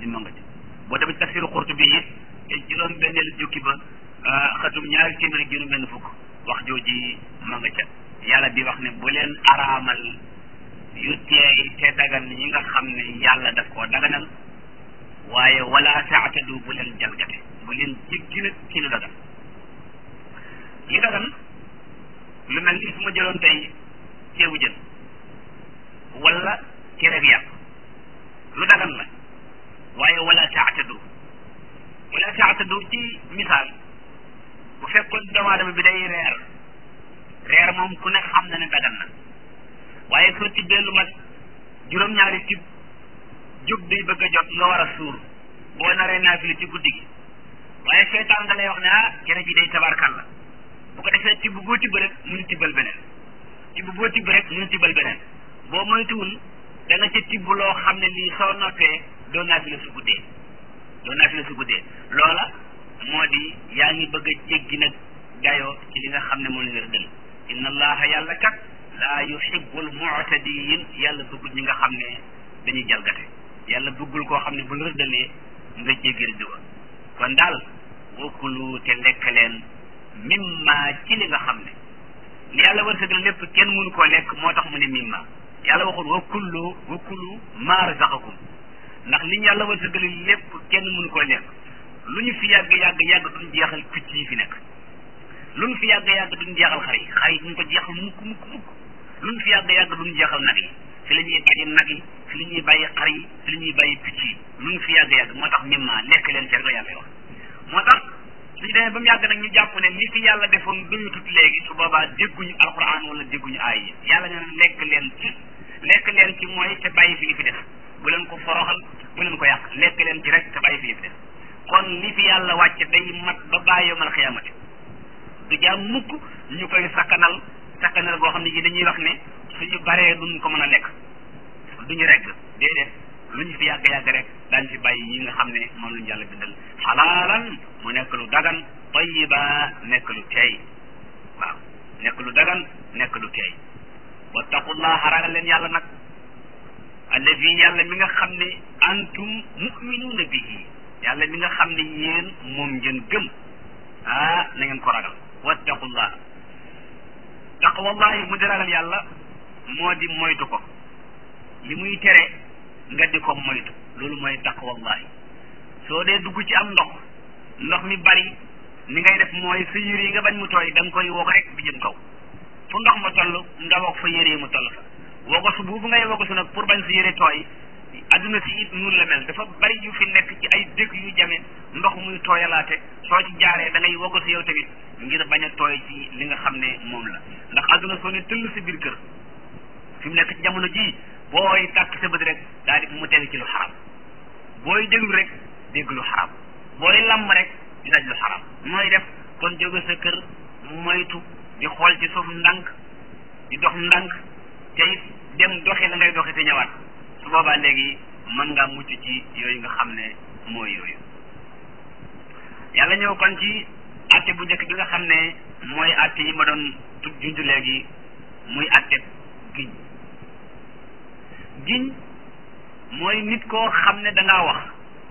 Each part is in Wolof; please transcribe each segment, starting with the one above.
ma nga ca boo demee ci tafsiru Qurtubi it te juróom benneelu jukki ba xatum ñaari téeméer ak juróom benn fukk wax jooji ma nga ca yàlla di wax ne bu leen araamal yu teey te dagan yi nga xam ne yàlla daf koo daganal waaye wala taatadu bu leen jalgate bu leen jéggi nag ci lu dagan li dagan lu mel ni su ma jëloon tey ceebu jën wala cere bi yàpp lu dagan la waaye wala taatadu wala taatadu ci misaal bu fekkoon doomu aadama bi day reer reer moom ku ne xam na ne dagan na waaye soo tibbee lu mat juróom-ñaari tib jóg day bëgg a jot nga war a suur boo naree naafila ci guddi gi waaye seetaan nga lay wax ne ah cere ji day tabarkal la bu ko defee tibb boo tibb rek mënu tibbal beneen tibb boo tibb rek mënu tibbal beneen boo moytuwul da nga ca tibb loo xam ne lii soo noppee doo naafila su guddee doo naafila su guddee loola moo di yaa ngi bëgg a jéggi nag dayoo ci li nga xam ne moo leen rëddal inna allaha yàlla kat laa yuhibbul mu'tadiin yàlla bëggul ñi nga xam ne dañuy jalgate yàlla bëggul koo xam ne bu la rëddalee nga jéggi rëdd wa kon daal wakulu te lekk leen mimma ci li nga xam ne li yàlla wërsëgal lépp kenn mënu koo lekk moo tax mu ne mimma yàlla waxul wakulu wakulu maa razaqakum ndax li ñu yàlla wërsëgal lépp kenn mënu koo lekk lu ñu fi yàgg yàgg yàgg duñ jeexal picc yi fi nekk lu ñu fi yàgg yàgg duñ jeexal xar yi xar yi duñ ko jeexal mukk mukk mukk lu ñu fi yàgg yàgg duñ jeexal nag yi fi la ñuy bàyyi nag yi fi la ñuy bàyyi xar yi fi la ñuy bàyyi picc yi lu ñu fi yàgg yàgg moo tax mimma lekk leen seen ko yàlla wax moo tax suñu demee ba mu yàgg nag ñu jàpp ne li fi yàlla defoon duñu tut léegi su boobaa dégguñu alquran wala dégguñu aay yi yàlla nee na lekk leen ci lekk leen ci mooy te bàyyi fi li fi def bu leen ko foroxal bu leen ko yàq lekk leen ci rek te bàyyi fi li fi def kon li fi yàlla wàcce day mat ba bàyyi yomal xiyaamati du jaam mukk ñu koy sakkanal sakkanal goo xam ne ji dañuy wax ne suñu baree duñ ko mën a lekk duñu regg déedéet lu ñu fi yàgg yàgg rek daañ fi bàyyi yi nga xam ne moom lañu yàlla bindal xalaalan mu nekk lu dagan tayiba nekk lu teey waaw nekk lu dagan nekk lu teey wattaqullaha ragal leen yàlla nag alladi yàlla mi nga xam ne antum muminuuna bihi yàlla mi nga xam ne yéen moom ngeen gëm ah na ngeen ko ragal wattaqullah taqwallahi mu di ragal yàlla moo di moytu ko li muy tere nga di ko moytu loolu mooy taqwallahi soo dee dugg ci am ndox ndox mi bari ni ngay def mooy sa yére yi nga bañ mu tooy da nga koy woo rek bi jëm kaw fu ndox ma toll nga wax fa yére yi mu toll fa wogosu boobu ngay wogosu nag pour bañ sa yére tooy adduna si it nun la mel dafa bari yu fi nekk ci ay dëkk yu jame ndox muy tooyalaate soo ci jaaree da ngay wogosu yow tamit ngir bañ a tooy ci li nga xam ne moom la ndax adduna soo ne tëll si biir kër fi mu nekk ci jamono jii booy tàkk sa bët rek daal di mu teg ci lu xaram booy déglu rek dégg lu xaram booy lamb rek di daj lu xaram nooy def kon jóge sa kër moytu di xool ci suuf ndànk di dox ndànk te it dem doxi la ngay doxi te ñëwaat su boobaa léegi mën ngaa mucc ci yooyu nga xam ne mooy yooyu yàlla ñëw kon ci atte bu njëkk bi nga xam ne mooy atte yi ma doon tug junj léegi muy atte giñ giñ mooy nit koo xam ne dangaa wax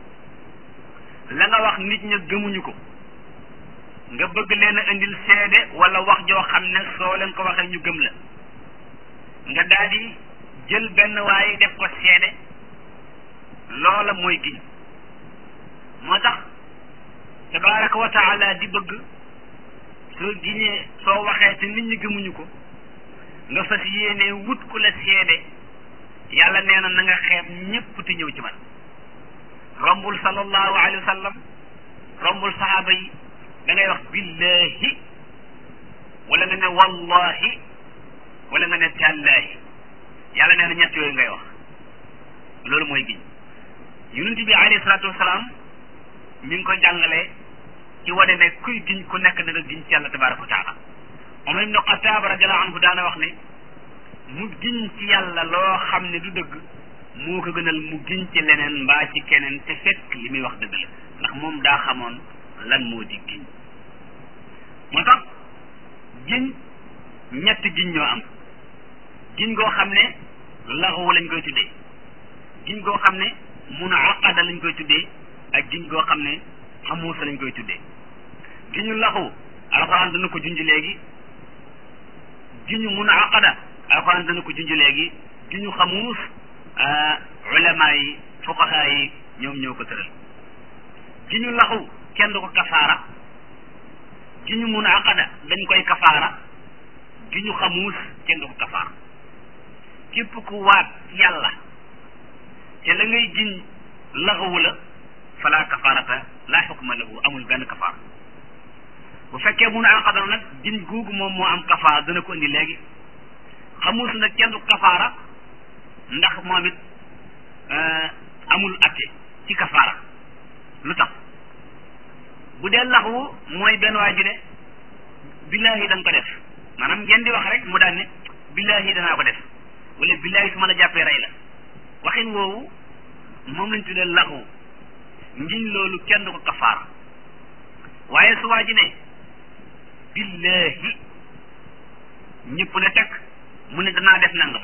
la nga wax nit ña gëmuñu ko nga bëgg leen a indil seede wala wax joo xam ne soo leen ko waxee ñu gëm la nga daal di jël benn waaye def ko seede loola mooy giñ moo tax tabaraka wa taala di bëgg soo giñee soo waxee te nit ñi gëmuñu ko nga fas yéene wut ku la seede yàlla nee na na nga xeeb ñépp te ñëw ci man rombul sallallahu alayhi wa sallam rombul sahaaba yi da ngay wax billahi wala nga ne wallahi wala nga ne tàllaahi yàlla nee na ñett yooyu ngay wax loolu mooy giñ yonent bi alayhi salaatu wasalaam mi ngi ko jàngale ci wane ne kuy giñ ku nekk na nga giñ ci yàlla tabaraka wa taala Umar ibnu Xataab radiallahu anhu daana wax ne mu giñ ci yàlla loo xam ne du dëgg moo ko gënal mu giñ ci leneen mbaa ci keneen te fekk li muy wax dëgg la ndax moom daa xamoon lan moo di giñ moo tax giñ ñetti giñ ñoo am giñ goo xam ne laxawu lañ koy tuddee giñ goo xam ne mun a aqada lañ lañ koy tuddee ak giñ goo xam ne xamuusa lañ koy tuddee giñu laxu alxuraan dana ko junj léegi giñu mun a aqada alxuraan dana ko junj léegi giñu xamuus ulama yi fuqaha yi ñoom ñoo ko tëral giñu laxu kenn du ko kafaara giñu mun a aqada dañ koy kafaara giñu xamuus kenn du ko kafaara képp ku waat yàlla te la ngay giñ laxawu la fala kafaarata laa xukma lahu amul benn kafaara bu fekkee mun a aqada nag giñ googu moom moo am kafaara dana ko indi léegi xamuus nag kenn du kafaara ndax moom it amul atte ci kafaara lu tax bu dee laxwu mooy benn waa ji ne billaahi da nga ko def maanaam ngeen di wax rek mu daan ne billaahi danaa ko def wala billaahi su ma la jàppee rey la waxin woowu moom lañ tuddee laxwu ngiñ loolu kenn du ko kafaara waaye su waa ji ne billaahi ñëpp ne teg mu ne danaa def nangam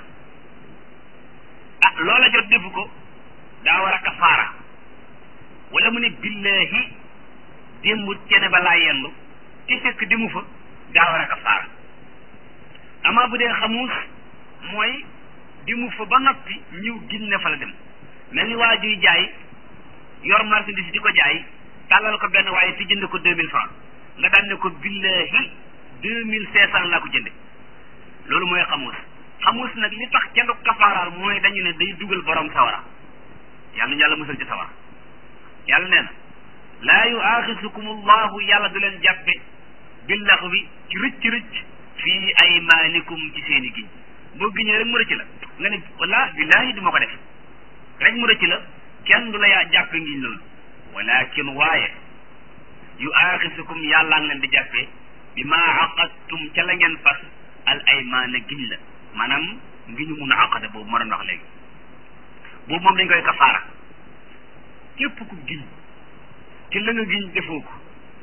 ah loola jot defu ko daa war a kafaara wala mu ne billaahi démb cene ba laa yendu te fekk demu fa daa war a kafaara amaa bu dee xamuus mooy demu fa ba noppi ñëw giñ ne fa la dem mel ni waa juy jaay yor marchandise di ko jaay tàllal ko benn waaye fi jënd ko deux mille francs nga daan ne ko billaahi deux mille cinq cent laa ko jënde loolu mooy xamuus xamuus nag li tax kenn du kafaaraal mooy dañu ne day dugal borom sawara yàlla na yàlla musal ci sawara yàlla nee na laa yu aaxisukum allahu yàlla du leen jàppe billax bi ci rëcc rëcc fii aymaanikum ci seeni giñ boo giñee rek mu rëcc la nga ne walla billaahi du ma ko def rek mu rëcc la kenn du la yaa jàppe ngiñ loolu walakin waaye yu aaxisukum yàllaa ngi leen di jàppe bi maa aqadtum ca la ngeen fas al aymaana giñ la maanaam ngi ñu mun a aqada boobu ma doon wax léegi boobu moom dañ koy kafaara képp ku giñ te la nga giñ defoo ko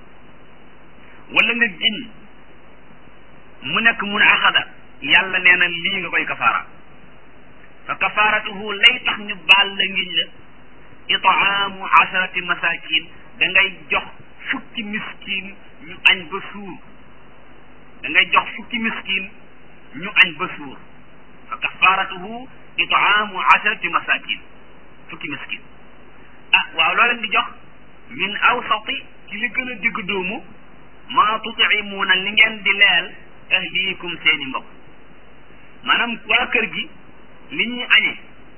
wala nga giñ mu nekk mun a aqada yàlla nee na lii nga koy kafaara fa kafaaratuhu lay tax ñu baal la ngiñ la itaamu asharati masakin da ngay jox fukki miskin ñu añ ba suur da ngay jox fukki miskin ñu añ ba suur fa kafaratuhu itaamu asharati masakin fukki miskin ah waaw loo leen di jox min awsati ci li gën a digg doomu maa tutimuuna li ngeen di leel ahliikum seeni mbokk maanaam waa kër gi li ñuy añe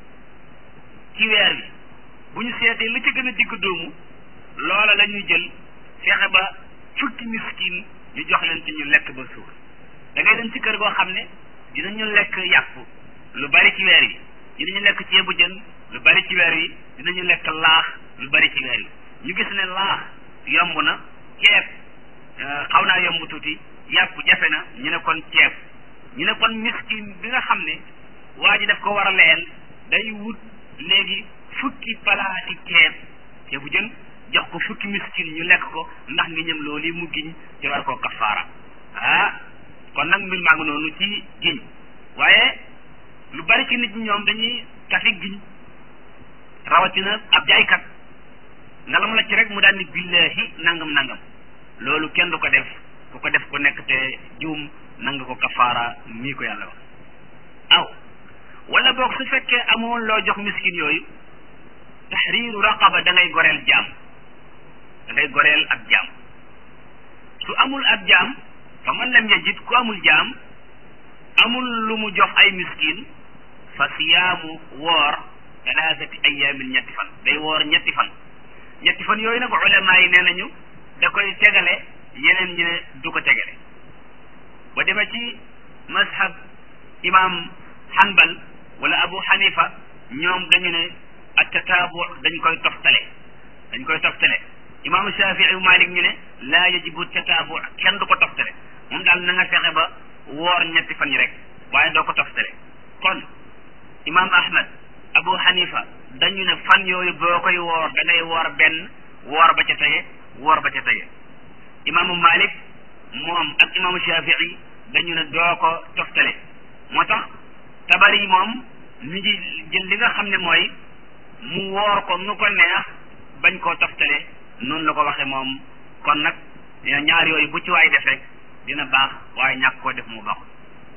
ci weer bi bu ñu seetee li ci gën a digg doomu loola la ñuy jël fexe ba fukki miskin ñu jox leen ci ñu lekk ba suur da ngay dem ci kër goo xam ne dinañu lekk yàpp lu bari ci weer yi dinañu lekk ceebu jën lu bari ci weer yi dinañu lekk laax lu bari ci weer yi ñu gis ne laax yomb na ceeb xaw naa yomb tuuti yàpp jafe na ñu ne kon ceeb ñu ne kon miskin bi nga xam ne waa ji daf ko war a leel day wut léegi fukki palaati ceeb ceebu jën jox ko fukki miskin ñu lekk ko ndax ngi ñëm loolu yi mu giñ ci war koo kafaara ah kon nag mbir maa ngi noonu ci giñ waaye lu bari ci nit ñi ñoom dañuy kafi giñ rawatina ab jaaykat nga lam la ci rek mu daal ni billahi nangam nangam loolu kenn du ko def ku ko def ku nekk te juum nanga ko kafaara mii ko yàlla wax aw wala boog su fekkee amoon loo jox miskin yooyu tahriiru raqaba da ngay goreel jaam da ngay goreel ab jaam su amul ab jaam fa man lam yajid ku amul jaam amul lu mu jox ay miskin fa siyaamu woor talaatati ayaamin ñetti fan day woor ñetti fan ñetti fan yooyu nag ulama yi nee nañu da koy tegale yeneen ñi ne du ko tegale ba demee ci mazhab imam hanbal wala abu hanifa ñoom dañu ne ak tataabu dañ koy toftale dañ koy toftale imaamu shafii malik ñu ne laa yajibu tataabu kenn du ko toftale moom daal na nga fexe ba woor ñetti fan yi rek waaye doo ko toftale kon imam ahmad abu hanifa dañu ne fan yooyu boo koy woor da ngay woor benn woor ba ca tege woor ba ca tege imaamu malik moom ak imaamu shafii dañu ne doo ko toftale moo tax tabari moom mi ngi jël li nga xam ne mooy mu woor ko nu ko neex bañ koo toftale noonu la ko waxee moom kon nag ñaar yooyu bu ci waay def rek dina baax waaye ñàkk koo def mu baaxul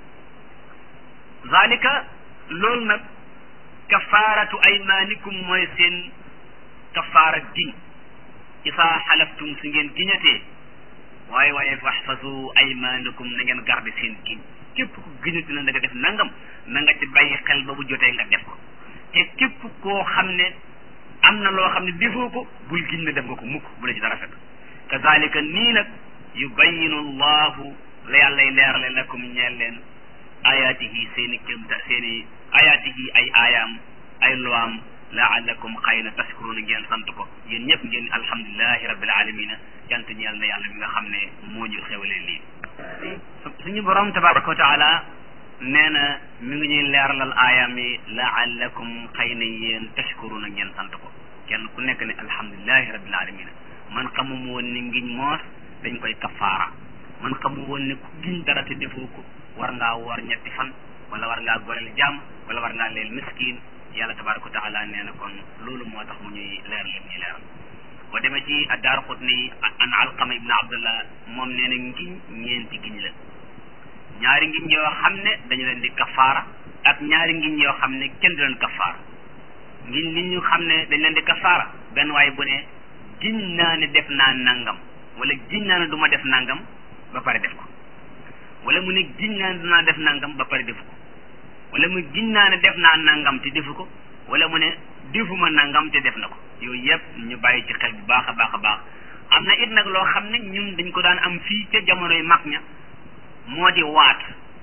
zalika loolu nag kafaaratu aymaanikum mooy seen kafaara giñ isaa xalaftum su ngeen giñatee waaye waaye faxfasu aymaanakum na ngeen garde seen giñ képp ku giñati na nga def nangam na nga ci bàyyi xel ba bu jotee nga def ko te képp koo xam ne am na loo xam ne defoo ko bul giñ ne def nga ko mukk bu la ci dara fekk kazalika nii nag yubayinu allahu la yàllay leerale lakum ñeel leen ayaatihi seeni kémta seeni ayaatihi ay aayaam ay luwaam laalakum xëy na tashkuruna ngeen sant ko yéen ñëpp ngeen alhamdulilahi rabbil alamina jant ñeel na yàlla mi nga xam ne moo ñu xewalee lii suñu borom tabaraka wa taala nee na mi ngi ñuy leeralal aayaam yi laalakum xëy na yéen tashkuruna ngeen sant ko kenn ku nekk ne alhamdulilahi rabbil alamina man xamum woon ni ngiñ moos dañ koy kafaara man xamum woon ne ku giñ dara te defoo ko war ngaa woor ñetti fan wala war ngaa goreel jàmm wala war ngaa leel miskin yàlla tabaraka wa taala nee na kon loolu moo tax mu ñuy leer lim ñuy leeral boo demee ci addaar xutni an alqama ibn abdullah moom nee na ngiñ ñeenti giñ la ñaari ngiñ yoo xam ne dañu leen di kafaara ak ñaari ngiñ yoo xam ne kenn du leen kafaara ngiñ li ñu xam ne dañ leen di kafaara benn waaye bu ne giñ naa ne def naa nangam wala giñ naa ne du ma def nangam ba pare def ko wala mu ne giñ naa ne dinaa def nangam ba pare defu ko wala mu giñ naa ne def naa nangam te defu ko wala mu ne defuma nangam te def na ko yooyu yëpp ñu bàyyi ci xel bu baax a baax a baax am na it nag loo xam ne ñun dañ ko daan am fii ca jamonoy mag ña moo di waat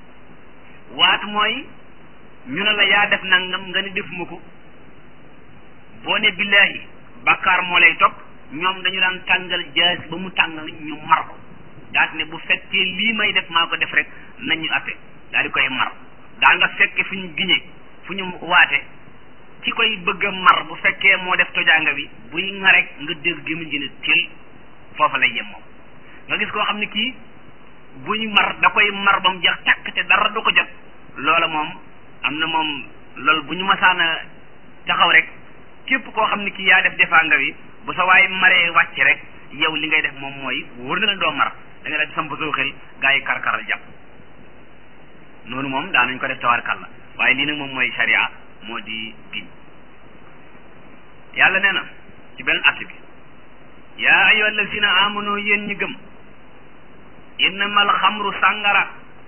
waat mooy ñu ne la yaa def nangam nga ne defuma ko boo ne billaahi bàkkaar moo lay topp ñoom dañu daan tàngal jaas ba mu tàngal ñu mar ko daal ne bu fekkee lii may def maa ko def rek nañu atte daal di koy mar daa nga fekke fu ñu giñee fu ñu waate ci koy bëgg a mar bu fekkee moo def tojaanga bi buy ŋarek nga dégg gémmiñ gi ne til foofa lay yem moom nga gis koo xam ne kii buy mar da koy mar ba mu jeex tàkk te dara du ko jot loola moom am na moom loolu bu ñu masaana taxaw rek képp koo xam ne kii yaa def defaanga bi bu sa waay maree wàcc rek yow li ngay def moom mooy wóor na la doo mar da nga def samp soo xel gaa yi karkaral jàpp noonu moom daanañ ko def tawarkal la waaye lii nag moom mooy sharia moo di giñ yàlla nee na ci benn att bi yaa ayyuha allazina amanu yéen ñi gëm innamal xamru sàngara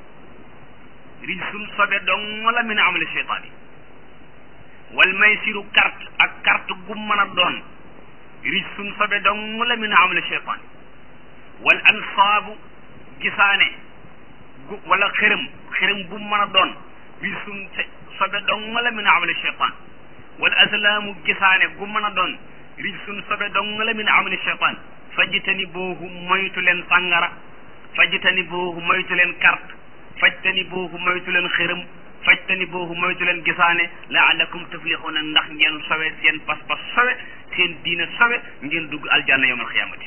rijsun sobe dong la min amali cheytaan yi wal maysiru carte ak carte gu mën a doon rijsun sobe dong la min amali cheytaan yi wal ansaabu gisaane gu wala xërëm xërëm bu mën a doon rijsun sobe dong la min amali cheytaan wal aslaamu gisaane gu mën a doon rijsun sobe dong la min amali cheytaan fajtani boohu moytu leen sàngara fajtani boohu moytu leen carte fajtani boohu moytu leen xërëm fajtani boohu moytu leen gisaane laalakum tuflixuuna ndax ngeen sowe seen pas-pas sowe seen diina sowe ngeen dugg aljanna yawmal xiyaamati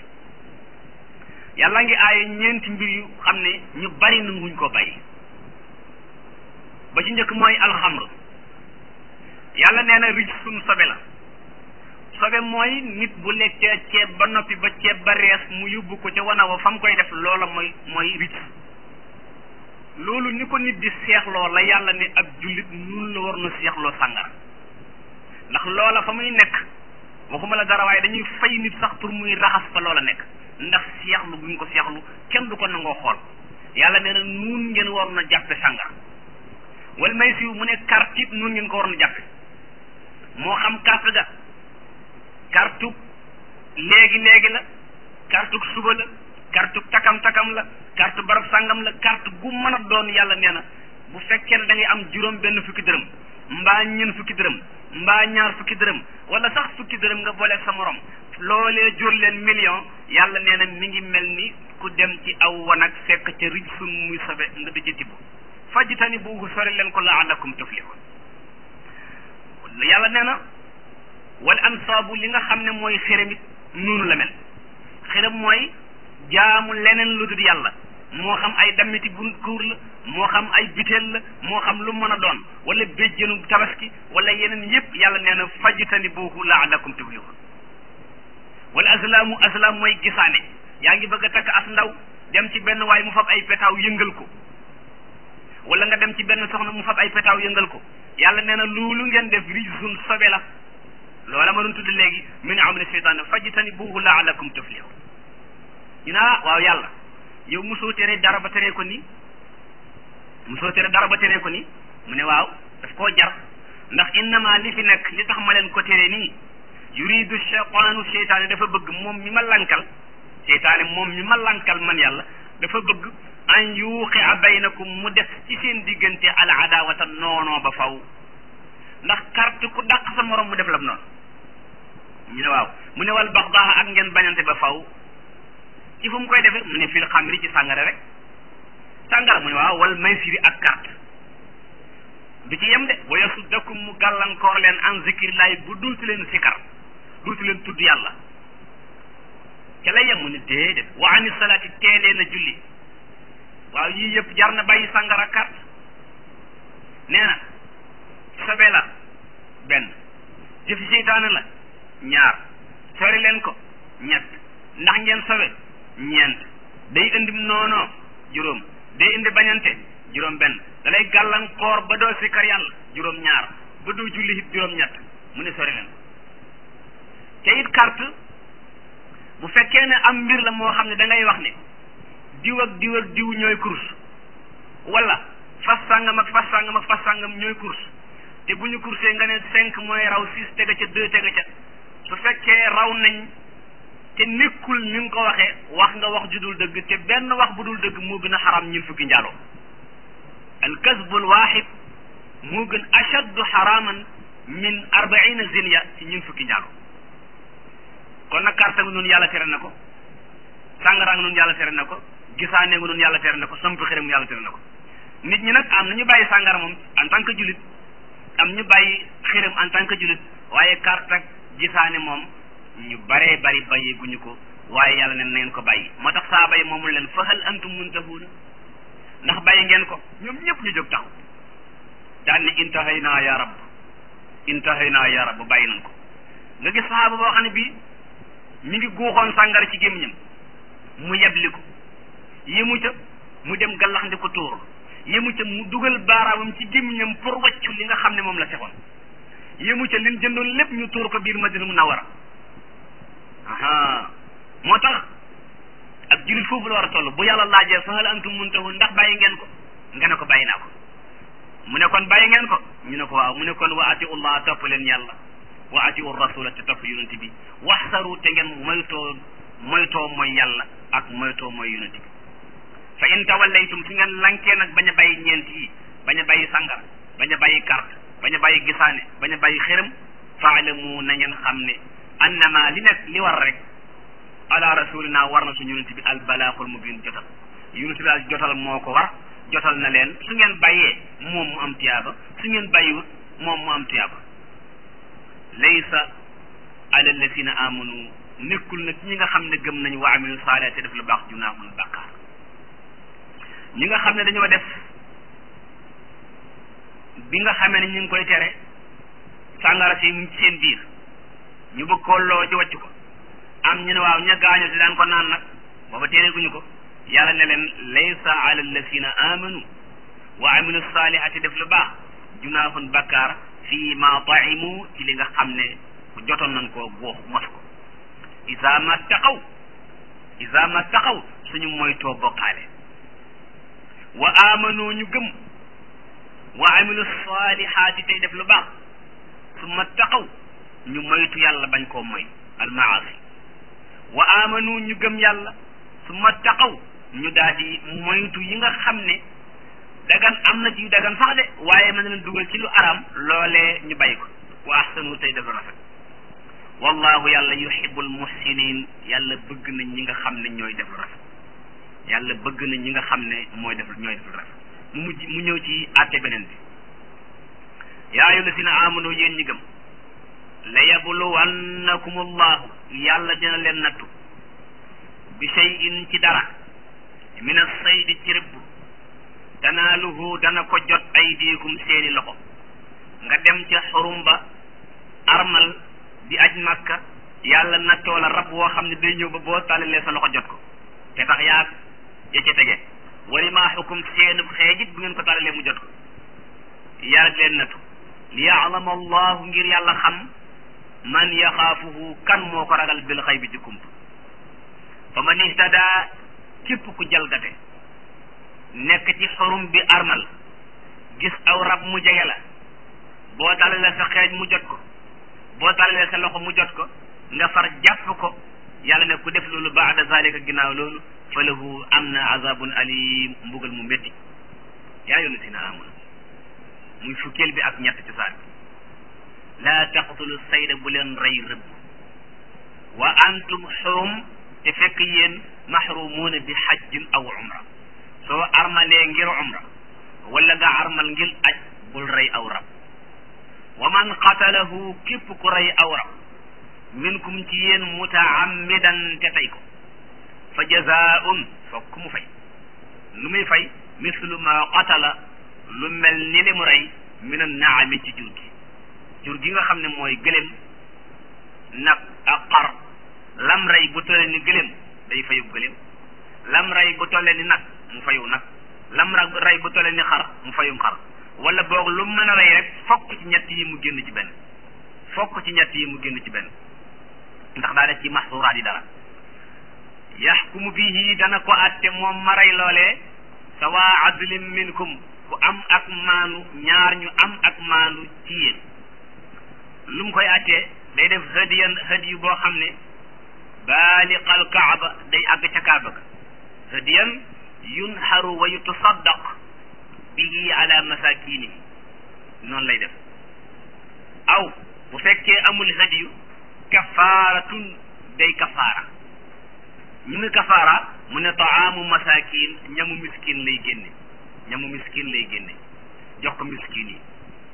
yàlla ngi aaye ñeenti mbir yu xam ne ñu bari nanguñ ko bàyyi ba ci njëkk mooy alxamr yàlla nee na rij sun sobe la sobe mooy nit bu lekkee ceeb ba noppi ba ceeb ba rees mu yóbbu ko ca wana wa fa mu koy def loola mooy mooy rij loolu ni ko nit di seexloo la yàlla ne ab jullit nun la war na seexloo sàngara ndax loola fa muy nekk waxuma la dara waaye dañuy fay nit sax pour muy raxas fa loola nekk ndax seexlu bu ñu ko seexlu kenn du ko nangoo xool yàlla nee na nun ngeen war na jàppe sàngara wal may siw mu ne carte it nun ngeen ko war na jàppe moo xam carte ga kartug léegi léegi la kartug suba la kartug takam takam la carte barab sàngam la carte gu mën a doon yàlla nee na bu fekkee ne da ngay am juróom benn fukki dërëm mbaa ñeen fukki dërëm mbaa ñaar fukki dërëm wala sax fukki dërëm nga booleeg sa morom loolee jur leen million yàlla nee na mi ngi mel ni ku dem ci aw wanag fekk ca rij sun muy sobe nga di ci tibb fajtani buuhu sori leen ko laalakum tuflihun yàlla nee na wal ansaabu li nga xam ne mooy xërëm it noonu la mel xërëm mooy jaamu leneen lu dul yàlla moo xam ay dammiti bu kuur la moo xam ay biteel la moo xam lu mën a doon wala béjjënu tabaski wala yeneen yépp yàlla nee na fajtani buuhu laalakum tuflihun aslaamu aslaam mooy gisaane yaa ngi bëgg a takk as ndaw dem ci benn waay mu fab ay petaaw yëngal ko wala nga dem ci benn soxna mu fab ay petaaw yëngal ko yàlla nee na loolu ngeen def rijsun sobe la loola ma doon tudd léegi min amali seytaan fajtanibuhu laalakum tuflihun ñu ne ah waaw yàlla yow mosoo tere dara ba teree ko nii mosoo tere dara ba teree ko nii mu ne waaw daf koo jar ndax innama li fi nekk li tax ma leen ko tere nii yuridu cheytaanu cheytaane dafa bëgg moom mi ma lankal cheytaane moom mi ma lankal man yàlla dafa bëgg an yuuqi a baynakum mu def ci seen diggante al adawata noonoo ba faw ndax carte ku dàq sa morom mu def la noonu ñu ne waaw mu ne wal baxdaa ak ngeen bañante ba faw ci fu mu koy defee mu ne fil xamri ci sàngara rek sàngara mu ne waaw wal maysiri ak carte du ci yem de wa yasuddakum mu gàllankoor leen an zikrillahi bu duuti leen sikar duuti leen tudd yàlla ca lay yem mu ne déedéet wa ani salaati teelee na julli waaw yii yëpp jar na bàyyi sàngara carte nee na sobe la benn jëfi seytaane la ñaar sori leen ko ñett ndax ngeen sobe ñeent day indi noonoo juróom day indi bañante juróom benn da lay gàllankoor ba doo sikkar yàlla juróom ñaar ba doo julli it juróom ñett mu ne sori leen te it carte bu fekkee ne am mbir la moo xam ne da ngay wax ne diw ak diw ak diw ñooy course wala fas sàngam ak fas sàngam ak fas sàngam ñooy course te bu ñu coursé nga ne cinq mooy raw six tega ca deux tega ca su fekkee raw nañ te nekkul ni nga ko waxee wax nga wax ju dul dëgg te benn wax bu dul dëgg moo gën a xaram ñun fukki njaaloo al kasbul waaxid moo gën ashaddu xaraman min arbaina zinya ci ñun fukki njaaloo kon nag carte nga noonu yàlla tere na ko sàngara nga noonu yàlla tere na ko gisaane nga noonu yàlla tere na ko samp xërëm nga yàlla tere na ko nit ñi nag am na ñu bàyyi sàngara moom en tant que julit am ñu bàyyi xërëm en tant que julit waaye carte ak gisaane moom ñu baree bari bàyyeeguñu ko waaye yàlla ne na ngeen ko bàyyi moo tax saa bay moomul leen fa hal antum muntahuuna ndax bàyyi ngeen ko ñoom ñëpp ñu jóg taxaw daan ne intahayna ya rab intahayna ya rab bàyyi nañ ko nga gis sahaaba boo xam ne bii mi ngi guuxoon sàngara ci gémmiñam mu yebli ko yému ca mu dem gallax ndi ko tuur yému ca mu dugal baaraamam ci gémmiñam pour waccu li nga xam ne moom la sexoon yému ca lin jëndoon lépp ñu tuur ko biir madina munawara aha moo tax ak julit foofu la war a toll bu yàlla laajee fa hal antum muntahun ndax bàyyi ngeen ko nga ne ko bàyyi naa ko mu ne kon bàyyi ngeen ko ñu ne ko waaw mu ne kon wa atiu llah topp leen yàlla wa atiu rasula te topp yonent bi waxsaru te ngeen moytoo moytoo mooy yàlla ak moytoo mooy yonent bi fa in tawallaytum su ngeen lankee nag bañ a bàyyi ñeent yi bañ a bàyyi sàngara bañ a bàyyi carte bañ a bàyyi gisaane bañ a bàyyi xërëm faalamu na ngeen xam ne annama li nekk li war rek ala rasulina war na suñu yonent bi al balaaxul mubin jotal yonent bi al jotal moo ko war jotal na leen su ngeen bàyyee moom mu am tiyaaba su ngeen bàyyiwut moom mu am tiyaaba laysa ala alladina amanu nekkul nag ñi nga xam ne gëm nañu wa amilu saalihaat te def lu baax junaahun bàkkaar ñi nga xam ne dañoo def bi nga xamee ne ñu ngi koy tere sàngara si ci seen biir ñu bëgg koo loo ci wàcc ko am ñu ne waaw ña gaañu si daan ko naan nag booba téereeguñu ko yàlla ne leen laysa ala alladina amanu wa amilu saalihaati def lu baax junaahun bàkkaar fii ma taimu ci li nga xam ne jotoon nañ koo góox mos ko isa ma taqaw isa ma taqaw suñu moytoo bokkaale wa amanu ñu gëm wa amilu salihaati tey def lu baax summa taqaw ñu moytu yàlla bañ koo moy almaasi wa amanu ñu gëm yàlla summa taqaw ñu daal di moytu yi nga xam ne dagan am na ci dagan sax de waaye mën na leen dugal ci lu aram loolee ñu bàyyi ko wa ahsanu tey def lu rafet wallahu yàlla yuhibbul muhsinin yàlla bëgg nañ ñi nga xam ne ñooy def lu rafet yàlla bëgg nañ ñi nga xam ne mooy def ñooy def lu rafet mu mujj mu ñëw ci àtte beneen bi yaa ayyuha llazina amanu yéen ñi gëm la yabluwannakum allahu yàlla dina leen nattu bi shay'in ci dara min as-saydi ci rëbb tanaaluhu dana ko jot aydiikum seeni loxo nga dem ca xurum ba armal di aj makka yàlla nattoo la rab woo xam ne day ñëw ba boo tàllalee sa loxo jot ko te tax yaag ya ca tege wari maa xukum seenub xeejit bu ngeen ko tàllalee mu jot ko yàlla di leen nattu li yaalama allahu ngir yàlla xam man yaxaafuhu kan moo ko ragal bil xay bi ci kump fa man ihtada képp ku jalgate nekk ci xorum bi armal gis aw rab mu jege la boo tàllalee sa xeej mu jot ko boo tàllalee sa loxo mu jot ko nga far jàpp ko yàlla ne ku def loolu baada zalika ginnaaw loolu fa lahu am na azabun alim mbugal mu métti yaa yoonu si na amul muy fukkeel bi ak ñett ci saar bi laa taqtulu sayda bu leen rey rëbb wa antum xurum te fekk yéen maxrumuuna bi xajjin aw umra soo armalee ngir umra wala nga armal ngir aj bul rey aw rab wa man qatalahu képp ku rey aw rab minkum ci yéen mutaammidan te tey ko fa jazaun fokk mu fay lu muy fay mislu ma qatala lu mel ni li mu rey min an naami ci jur gi jur gi nga xam ne mooy gëléem nag ak xar lam rey bu tollee ni gëléem day fayu gëléem lam rey bu tollee ni nag mu fayu nag lam rey bu tollee ni xar mu fayum xar wala boog lu mën a rey rek fokk ci ñett yi mu génn ci benn fokk ci ñett yi mu génn ci benn ndax daa def ci maxsuraat yi dara yaxkumu bihi dana ko atte moom ma rey loolee sawa adlin minkum ku am ak maanu ñaar ñu am ak maanu ci yéen lu mu koy attee day def hadiyan hadiyu boo xam ne baaliqal kaaba day àgg ca kaaba ga hadiyan yunharu wa yutasaddaq bihi ala masakinihi noonu lay def aw bu fekkee amul hadiyu kafaaratun day kafaara ñu ne kafaara mu ne taamu masakin ñamu miskin lay génne ñamu miskin lay génne jox ko miskin yi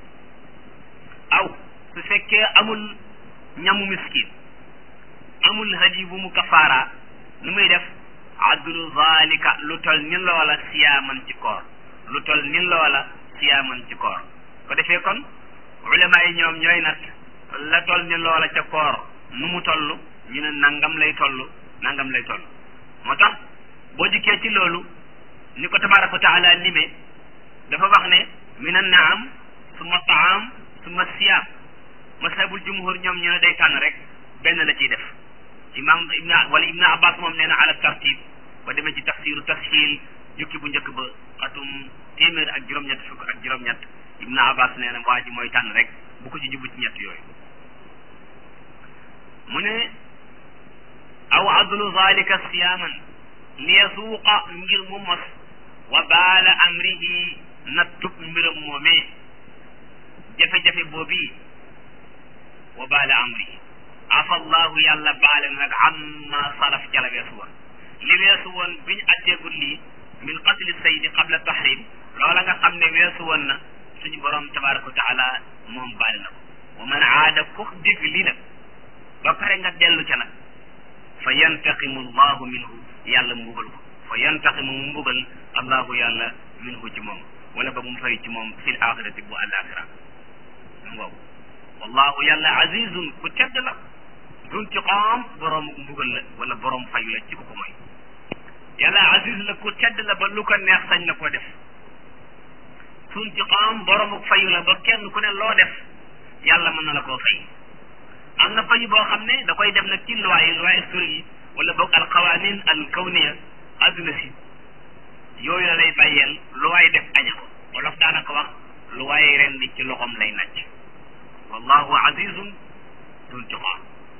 aw su fekkee amul ñamu miskin amul hadiyu bu mu kafaara nu muy def adlu zalika lu tol ni loola siyaaman ci koor lu tol ni loola siyaaman ci koor ko defee kon ulama yi ñoom ñooy nat la tol ni loola ca koor nu mu toll ñu ne nangam lay toll nangam lay toll moo tax boo dikkee ci loolu ni ko tabaraka wa taala limee dafa wax ne min an naam summa taam summa siyaam mashabul jumhur ñoom ñu ne day tànn rek benn la ciy def imam ibn wala ibn abbas moom nee na ala tartib ba demee ci tafsiru tashil jukki bu njëkk ba atum téeméer ak juróom-ñett fukk ak juróom-ñett ibn abbas nee na waa ji mooy tànn rek bu ko ci jubbu ci ñett yooyu mu ne aw adlu zalika siyaman li yasuuqa ngir mu mos wa baala amrihi nattub mbiram moomee jafe-jafe boobii wa baala amrihi afa allahu yàlla baale nag amma salaf jala weesu woon li weesu woon biñ atteegul lii min qatli saydi qabla tahrim loola nga xam ne weesu woon na suñu borom tabaraka wa taala moom baale na ko wa man aada ku dégg lii nag ba pare nga dellu ca nag fa yantaqimu allahu minhu yàlla mbugal ko fa yantaqimu mu mbugal allahu yàlla minhu ci moom wala ba mu fay ci moom fil axirati bu alaxira ngoow wallahu yàlla azizun ku tedd la duntiqaam borom mbugal la wala borom fayu la ci ko ko mooy yàlla aziz la ku tedd la ba lu ko neex sañ na koo def duntiqaam borom fayu la ba kenn ku ne loo def yàlla mën na la koo fay am na fayu boo xam ne da koy def nag ci loi yi loi historique yi wala boog al qawanin al kawniya adduna si yooyu la lay bàyyeel lu waay def aña ko wolof daanaka wax lu waay ren di ci loxom lay nàcc wallahu azizun duntiqaam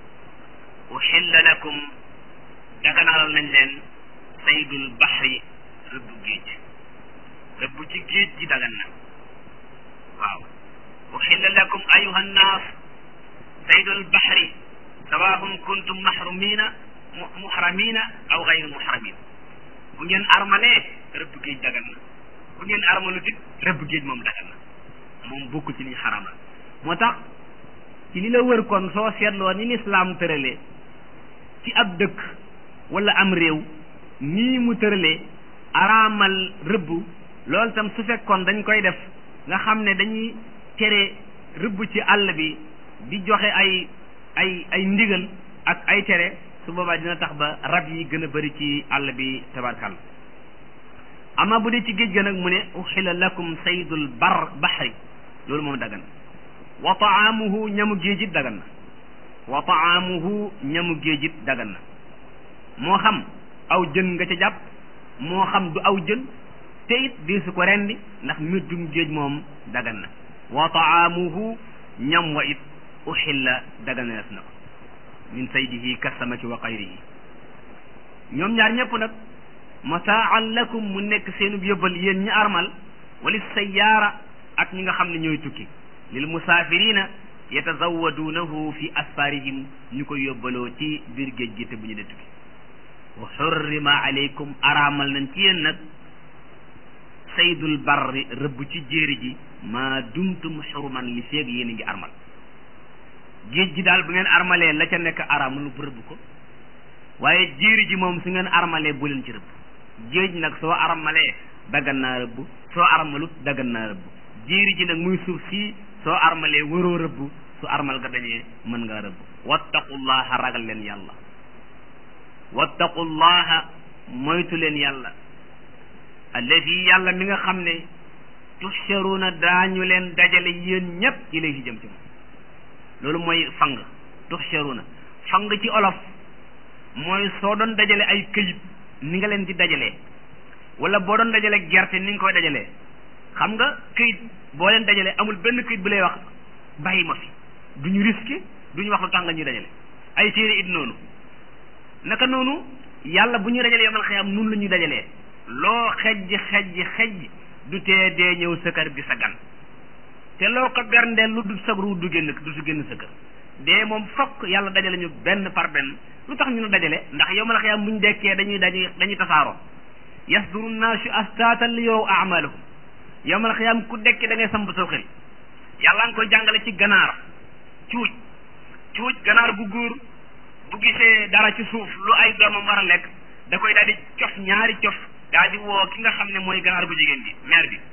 uxilla lakum daganalal nañ leen saydul baxri rëbbu géej rëbbu ci géej gi dagan na waaw uxilla lakum ayuha nnaas saydul baxri sawaahum kuntum maxrumina muxramina aw gayru muxramin bu ngeen armalee rëbb géej dagan na bu ngeen armalu dit rëbb géej moom dagan na moom bokk ci liñ xaram la moo tax ci li la wër kon soo seetloo ni lislaam tëralee ci ab dëkk wala am réew nii mu tëralee araamal rëbb loolu tam su fekkoon dañ koy def nga xam ne dañuy tere rëbb ci àll bi di joxe ay ay ay ndigal ak ay tere su boobaa dina tax ba rab yi gën a bëri ci àll bi tabarkal ama bu dee ci géej ga nag mu ne uxila lakum saydul bar baxri loolu moom dagan na wa taamuhu ñamu géejit dagan na wa taamuhu ñamu géejit dagan na moo xam aw jën nga ca jàpp moo xam du aw jën te it di su ko rendi ndax méddum géej moom dagan na wa taamuhu ñam wa it uxilla daganees na ko min saydihi kasamaki wa xayrihi ñoom ñaar ñëpp nag mataan lakum mu nekk seenub yóbbal yéen ñi armal wali sayyaara ak ñi nga xam ne ñooy tukki lil musaafirina yatazawaduunahu fi asfarihim ñu ko yóbbaloo ci biir géej gi te bu ñu dee tukki wa xurrima aleykum araamal nañ ci yéen nag saydul barri rëbb ci jéeri ji maa dumtum xuruman li feeg yéen a ngi armal géej gi daal bu ngeen armalee la ca nekk araamul bu rëbb ko waaye jéeri ji moom su ngeen armalee bu leen ci rëbb géej nag soo armalee daggan naa rëbb soo armalut daggan naa rëbb jéeri ji nag muy suuf si soo armalee waroo rëbb su armal nga dañee mën ngaa rëbb wattaqullaha ragal leen yàlla wattaqullaha moytu leen yàlla alladi yàlla mi nga xam ne tuxsharuuna daañu leen dajale yéen ñépp ilayhi jëm ci moom loolu mooy fang tuxsharuuna fang ci olof mooy soo doon dajale ay këyit ni nga leen di dajalee wala boo doon dajale gerte ni nga koy dajalee xam nga këyit boo leen dajalee amul benn këyit bu lay wax bàyyi ma fi duñu risqué duñu wax lu tax nga ñuy dajale ay téere it noonu naka noonu yàlla bu ñuy dajalee yomal xëyam nun la ñuy dajalee loo xejj xejj xejj du tee dee ñëw sa kër gi sa gan te loo ko berndeel lu du sa ru du génn du su génn sa kër dee moom fokk yàlla dajale ñu benn par benn lu tax ñu nu dajale ndax yomal xëyam bu ñu dekkee dañuy dañuy dañuy tasaaroo yasduru naasu astaatan li yow amalahum yomal xëyam ku dekki da ngay samp saw xel yàlla nga koy jàngale ci ganaar cuuj cuuj ganaar bu góor bu gisee dara ci suuf lu ay doomam war a lekk da koy daal di cof ñaari cof daal di woo ki nga xam ne mooy ganaar bu jigéen bi mère bi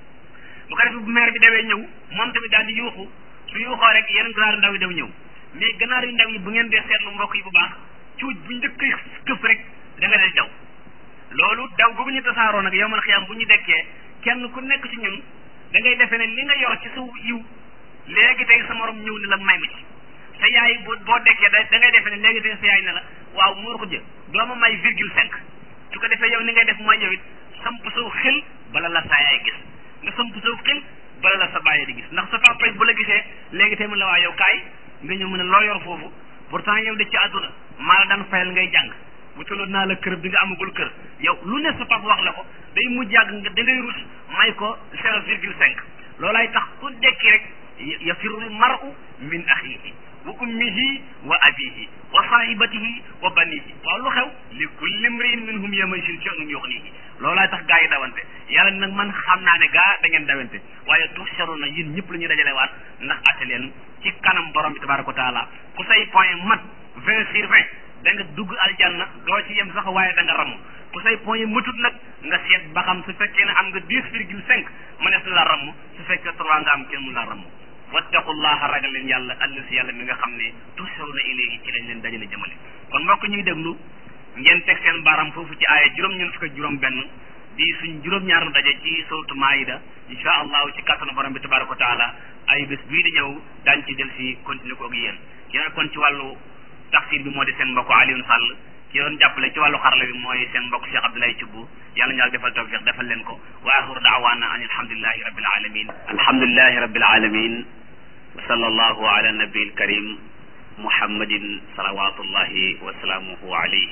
bu ko defee bu mère bi dawee ñëw moom tamit daal di yuuxu su yuuxoo rek yeneen ganaar yu ndaw yi daw ñëw mais ganaar yu ndaw yi bu ngeen dee seetlu mbokk yi bu baax cuuj bu njëkk këf rek da nga dal daw loolu daw googu ñu tasaaroo nag yowmal xiyaam bu ñu dekkee kenn ku nekk ci ñun da ngay defee ne li nga yor ci sa yiw léegi tey sa morom ñëw ne la may ma ci sa yaay boo boo dekkee da da ngay defee ne léegi tey sa yaay ne la waaw muur ko jë doo ma may virgule cinq su ko defee yow ni ngay def mooy yow it samp saw xel bala la sa yaay gis nga samp saw xel bala la sa bàyyi di gis ndax sa papa bu la gisee léegi tey mu la waa yow kaay nga ñëw mu ne loo yor foofu pourtant yow de ci àdduna maa la daan fayal ngay jàng bu taloon naa la kër bi nga amagul kër yow lu ne sa papa wax la ko day mujj yàgg nga da ngay rus may ko zéro virgule cinq loolaay tax ku dekki rek yafirul mar'u min axihi wa ummihi wa abihi wa sahibatihi wa banihi waaw lu xew li kulli mriin minhum yawma'izin sha'nun yughnihi loolaay tax gaa yi dawante yàlla nag man xam naa ne gaa da ngeen dawante waaye tuhsharuna yéen ñëpp la ñuy dajale waat ndax atte leen ci kanam borom bi tabaraka wa taala ku say point mat vingt sur vingt da nga dugg aljanna doo ci yem sax waaye da nga ramu ku say point yi matut nag nga seet ba xam su fekkee ne am nga dix virgule cinq mënees na la ramu su fekkee trois nga am kenn mu la ramu wattaqullaha ragal leen yàlla allasi yàlla mi nga xam ne tuhsharuna ilayhi ci lañ leen dajale jëmale kon mbokk ñuy déglu ngeen teg seen baram foofu ci aaya juróom ñeent fukk ak juróom benn di suñ juróom-ñaar daje ci suratu maayida insha allahu ci kàttanu borom bi tabaraka wa taala ay bés bii di ñëw daañ ci del si continuer ko ak yéen ki kon ci wàllu tafsir bi moo di seen mbokk Alioune Sall ki doon jàppale ci wàllu xarala bi mooy seen mbokk Cheikh Abdoulaye Thioub yàlla ñaal defal tawfiq defal leen ko wa axiru daawaana an alhamdulilahi rabbil alamin alhamdulilahi rabbil alamin wa sallallahu ala nabiil karim muhammadin salawatullahi wa salaamuhu alayhi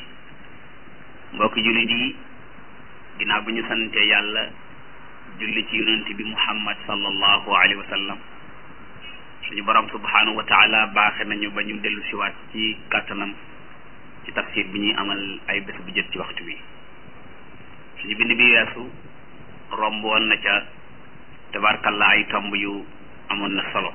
mbokki jullit yi ginnaaw bi ñu sante yàlla julli ci yonent bi muhammad sallallahu alayhi wa sallam suñu borom subhanahu wa taala baaxe nañu ba ñu dellu siwaat ci kàttanam ci tafsir bi ñuy amal ay bés bu jot ci waxtu bi suñu bind bi weesu romb woon na ca tabarkalla ay tomb yu amoon na solo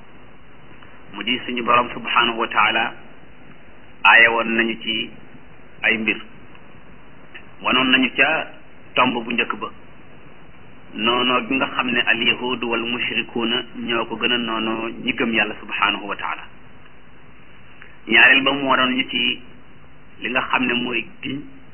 mu di suñu borom subhanahu wa taala aaye woon nañu ci ay mbir wanoon nañu ca tomb bu njëkk ba noonoo bi nga xam ne al yahudu wal mushrikuuna ñoo ko gën a noonoo ñi gëm yàlla subhanahu wa taala ñaareel ba moo doon ñu ci li nga xam ne mooy giñ